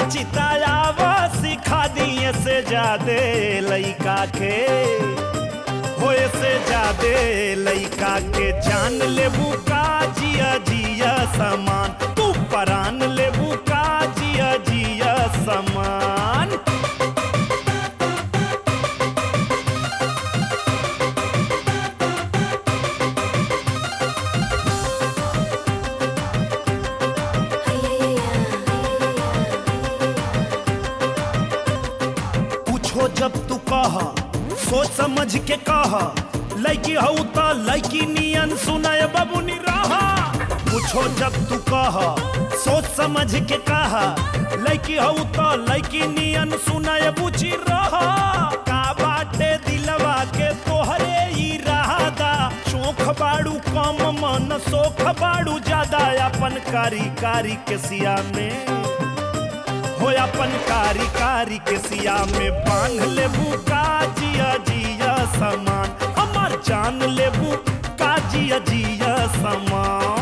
चितायाव सिखा दिए से जादे लइका के होए से जादे लइका के जान लेबू का जिया जिया समान तू परान लेबू का जिया जिया समान पूछो जब तू कह सोच समझ के कह लड़की हऊ त लड़की नियन सुनाय बबुनी रहा पूछो जब तू कह सोच समझ के कह लड़की हऊ त लड़की नियन सुनाय बुझी रहा का बाटे दिलवा के तोहरे ही रहादा चोख बाड़ू कम मन सोख बाड़ू ज्यादा अपन कारी कारी के सिया में हो अपन कारी कारी के सिया में बांध लेबू का जिया जिया समान हमार जान लेबू का जिया जिया समान